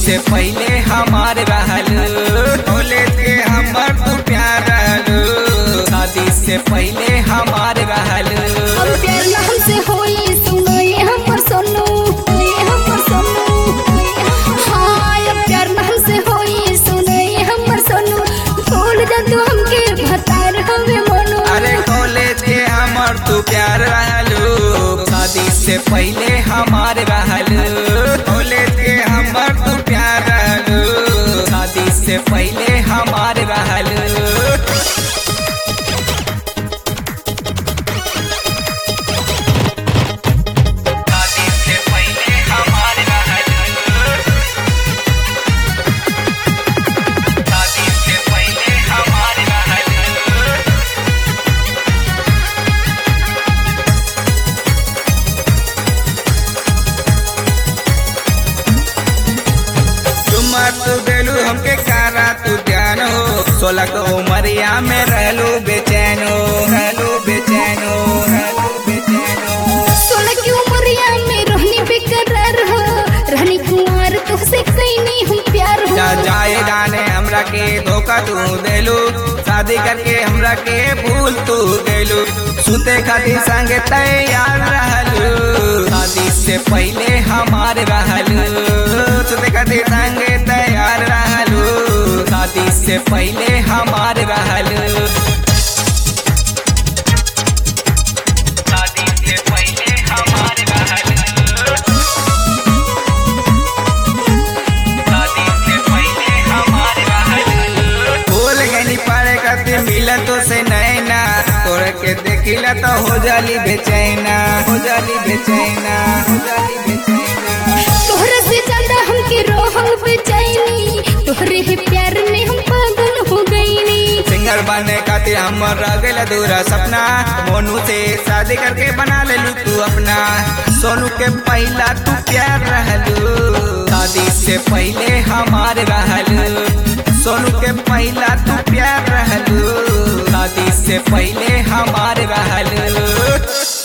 से पहले हमार रहल बोले के हमर तू प्यार रहल शादी से पहले हमार रहल अब प्यार ना हमसे होई सुनो ये हमर सोनू ये हमर सोनू हाँ अब प्यार ना हमसे होई सुनो ये हमर सोनू भूल जा तू हमके भतार हमें मनो अरे कॉलेज के हमर तू प्यार रहलू शादी से पहले हमार रहल कॉलेज के हमर तू प्यार रहलू शादी से पहले हमार रहल शादी से पहले हमार रहल शादी से पहले हमार रहल चुम्मा तू देलू हमके कारा तू ध्यान हो सोलह को उमरिया में रहलू बेचैन हो रहलू बेचैन हो रहलू बेचैन हो सोलह की उमरिया में रहनी बेकरार हो रहनी कुमार तुझसे कहीं नहीं हम प्यार हो जा जाए जाने हमरा के धोखा तू देलू शादी करके हमरा के भूल तू देलू सुते खातिर संगे तैयार रहलू शादी से पहले हमार रहलू सुते खातिर संगे तैयार रहलू शादी से पहले हमार रहलू शादी से पहले हमार रहलू शादी से पहले हमार रहल भूल गनी पारे खातिर मिला तो से नैना तोड़ के देखिला तो हो जाली बेचैना हो जाली बेचैना हो जाली बेचैना तोहरा से ज्यादा हमके रोहल बेचैनी तोहरे ही प्यार में हम पागल हो गईनी सिंगर बने खातिर हमर रह गइल अधूरा सपना मोनू से शादी करके बना लेलू तू अपना सोनू के पहला तू प्यार रहलू शादी से पहले हमार रहलू सोनू के पहला तू प्यार रहलू शादी से पहले हमार रहलू